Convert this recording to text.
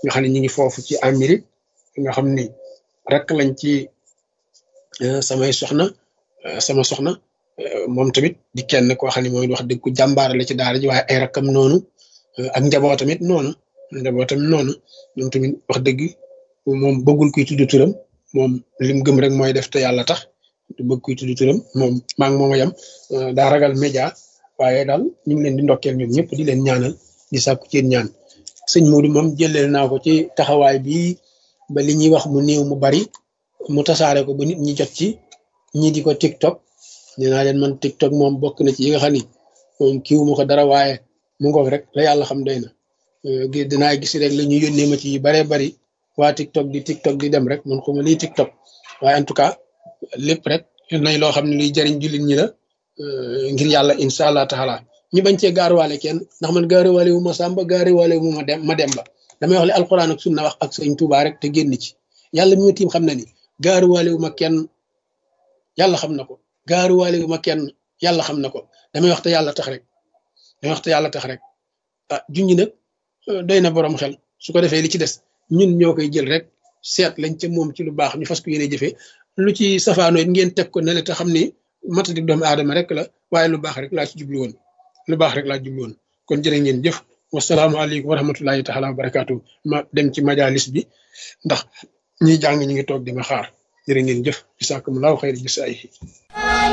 nga xam ne ñu ngi foofu ci Amérique nga xam ni rek lañ ci samay soxna sama soxna moom tamit di kenn koo xam ne mooy wax dëgg ku jàmbaare la ci daara ji waaye ay rakkam noonu ak njaboot tamit noonu njaboot tamit noonu moom tamit wax dëgg moom bëggul kuy tudd turam moom lim gëm rek mooy def te yàlla tax du bëgg kuy tudd turam moom maa ngi moom a yem daa ragal média waaye daal ñu ngi leen di ndokkeel ñoom ñëpp di leen ñaanal di sàkku ci ñaan sëñ Modou moom jëlee naa ko ci taxawaay bi ba li ñuy wax mu néew mu bari mu tasaare ko ba nit ñi jot ci ñii di ko TikTok nee naa leen man TikTok moom bokk na ci yi nga xam ni moom kiiwu ma ko dara waaye mu ngoog rek la yàlla xam doy na dinaa gis rek la ñu yónnee ma ci yu baree bari waa TikTok di TikTok di dem rek man xuma liy TikTok waaye en tout cas lépp rek nañ loo xam ne luy jëriñ jullit ñi la ngir yàlla incha allah taala ñu bañ cee gaaruwaale kenn ndax man gaaruwaale wu ma Samba gaaruwaale wu ma dem ma dem ba damay wax li alquran ak sunna wax ak sëñ Tuubaa rek te génn ci yàlla mi ma tiim xam na ni gaaruwaale wu ma kenn yàlla xam na ko gaaruwaale wu ma kenn yàlla xam na ko damay wax te yàlla tax rek damay wax te yàlla tax rek ah junj nag doy na borom xel su ko defee li ci des ñun ñoo koy jël rek seet lañ ca moom ci lu baax ñu fas ko yéene jëfee lu ci safaanoo it ngeen teg ko ne la te xam ni matadi doomu aadama rek la waaye lu baax rek laa ci jublu woon lu baax rek laa jublu woon kon jërë ngeen jëf wasalaamaaleykum wa rahmatullahi taala wa barakaatu ma dem ci majalis bi ndax ñiy jàng ñi ngi toog di ma xaar jërë ngeen jëf bisaakumulaahu xayri jisaayihi